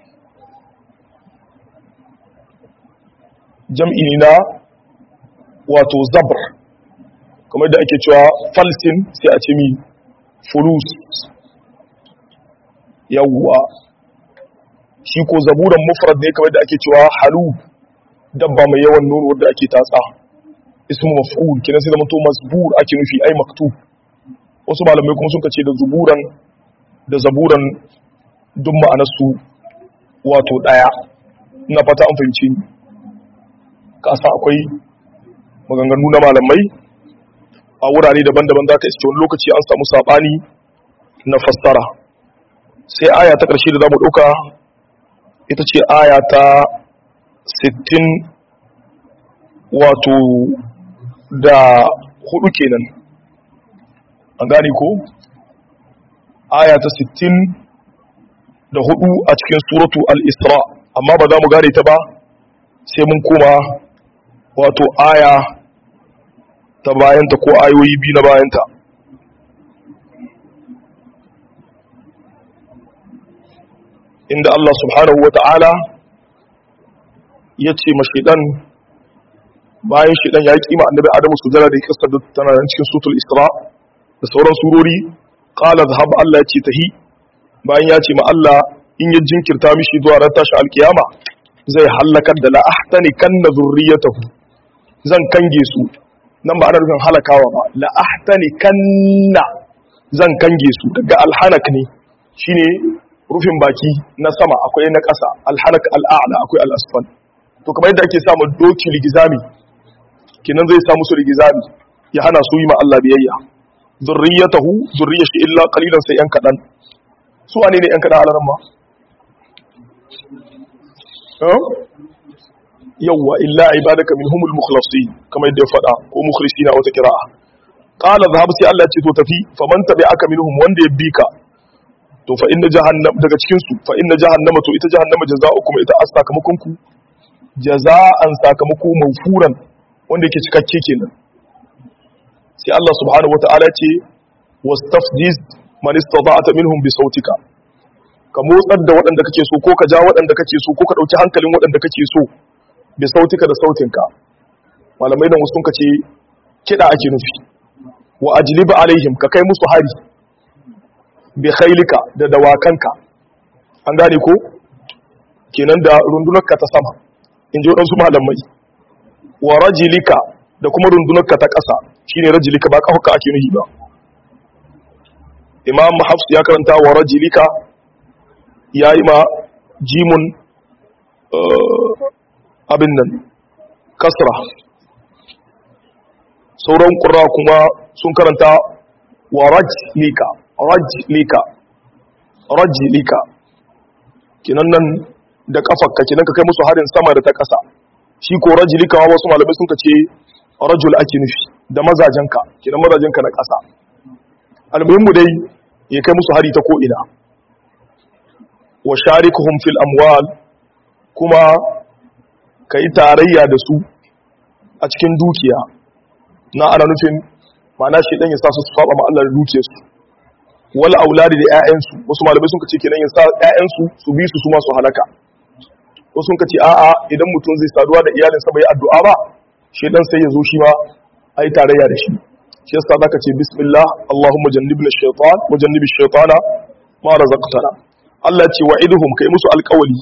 jam'i ne na wato zabr kamar da ake cewa falsin sai a ce mi fulus yawwa shi ko zaburan mufrad ne kamar da ake cewa halu dabba mai yawan nono wadda ake tatsa ismu maf'ul kina sai zama to masbur ake nufi ai maktub wasu malamai kuma suka ce da zuburan da zaburan duk ma'anarsu wato daya ina fata an fahimci ni kasa akwai maganganu na malamai a wurare daban-daban za ka iske wani lokaci an samu saɓani na fassara sai aya ta ƙarshe da za mu ɗauka ita ce aya ta 60 wato da hudu kenan an gane ko aya ta 60 da hudu a cikin suratu al-isra amma ba za mu gane ta ba sai mun koma wato aya ta bayanta ko ayoyi biyu na bayanta inda Allah subhanahu wa ta'ala ya ce ma shaidan bayan shaidan ya kima annabi adamu su jara da ya kasa tana nan cikin sutul isra da sauran surori qala zahab Allah ya ce tahi bayan ya ce ma Allah in ya jinkirta mishi zuwa ran tashi alkiyama zai halakar da la'ahtani kanna zurriyatahu zan kange su nan ba ana rufin halakawa ba la'ahtani kanna zan kange su daga alhanak ne shine rufin baki na sama akwai na ƙasa alhanak al'a'la akwai al'asfal to kamar yadda ake samun doki ligizami kinan zai samu su ligizami ya hana su yi ma Allah biyayya zurriyatahu zurriyar shi illa qalilan sai yan kadan su wane ne yan kadan alaran ma yawwa illa ibadaka minhumul mukhlasin kamar yadda ya faɗa ko mukhlisina wata kira'a qala dhahab sai Allah ya ce to tafi faman tabi'aka minhum wanda ya bi ka to fa inna jahannam daga cikin su fa inna jahannama to ita jahannama jazaa'ukum ita as sakamakon ku jaza'an sakamako mawfuran wanda yake cikakke kenan sai Allah subhanahu wata'ala ce wastafziz man istata'ta minhum bi sautika ka motsar da waɗanda kake so ko ka ja waɗanda kake so ko ka ɗauki hankalin waɗanda kake so bi sautika da sautinka malamai da wasu ce kiɗa ake nufi wa ajliba alaihim ka kai musu hari bi khailika da dawakanka an gane ko kenan da rundunarka ta sama in ji waɗansu malamai wa rajilika da kuma rundunarka ta ƙasa shine rajilika ba ƙafa ake nuhi ba imam hafs ya karanta wa rajilika ya yi ma jimun abin nan kasra sauran ƙura kuma sun karanta wa rajlika rajlika rajlika kinan nan da kafarka kinan ka kai musu harin sama da ta ƙasa shi ko rajlika wasu malamai sun ce rajul ake nufi da mazajenka kinan mazajenka na ƙasa almuhimmu dai ya kai musu hari ta ko'ina wa sharikuhum fil amwal kuma ka yi tarayya da su a cikin dukiya na ana nufin mana shi ɗan ya sa su su saba ma Allah da dukiyarsu wal auladi da ƴaƴansu wasu malamai sun kace kenan ya sa ƴaƴansu su bi su su ma su halaka wasu sun kace a'a idan mutum zai saduwa da iyalinsa bai addu'a ba shi dan sai ya zo shi ma ai tarayya da shi shi yasa zaka ce bismillah allahumma jannibna shaytan wa jannibi shaytana ma razaqtana Allah ce wa'iduhum kai musu alƙawali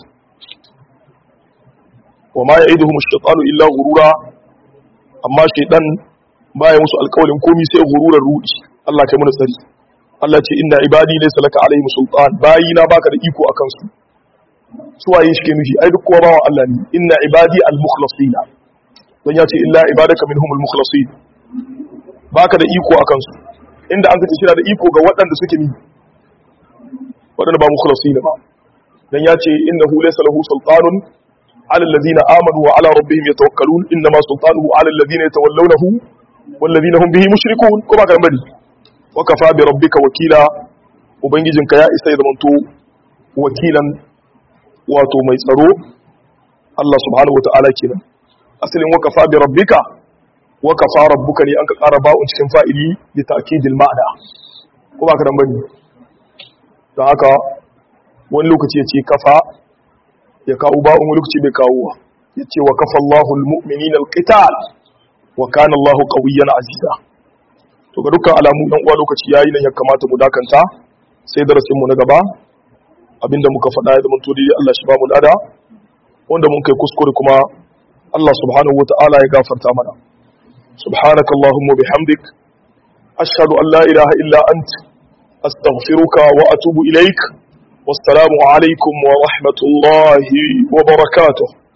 wa ma ya'iduhum ash-shaytanu illa ghurura amma shaytan baya musu alƙawalin komai sai ghururar rudi Allah kai mana tsari Allah ce inna ibadi laysa laka alaihim sultan bayina baka da iko akan su suwaye shi ke nufi ai duk kowa bawan Allah ne inna ibadi al-mukhlasina don ya ce illa ibadaka minhum al-mukhlasin baka da iko akan su inda an kace shira da iko ga waɗanda suke ni waɗanda ba mukhlasin ba dan ya ce innahu laysa lahu sultanun ala alladhina amanu wa ala rabbihim yatawakkalun inma sultanuhu ala alladhina yatawallawnahu wal ladhina hum bihi mushrikun ko ba kan bari wa kafa bi rabbika wakila ubangijinka ya isa ya zamanto wakilan wato mai tsaro Allah subhanahu wa ta'ala kenan asalin wakafa bi rabbika wakafa rabbuka ne an ka ƙara ba'un cikin fa'ili li ta'kidil ma'ana ko ba ka dan bane don haka wani lokaci ya ce kafa ya kawo ba'un wani lokaci bai kawo ya ce wa kafa Allahu almu'minina alqital wa kana Allahu qawiyyan aziza to ga dukkan alamu dan uwa lokaci yayi nan ya kamata mu dakanta sai darasin mu na gaba abinda muka faɗa ya zamanto dai Allah shi ba mu lada wanda mun kai kuskure kuma Allah subhanahu wata'ala ya gafarta mana subhanaka allahumma bihamdik ashhadu an la ilaha illa ant astaghfiruka wa atubu ilaik wassalamu alaikum wa rahmatullahi wa barakatuh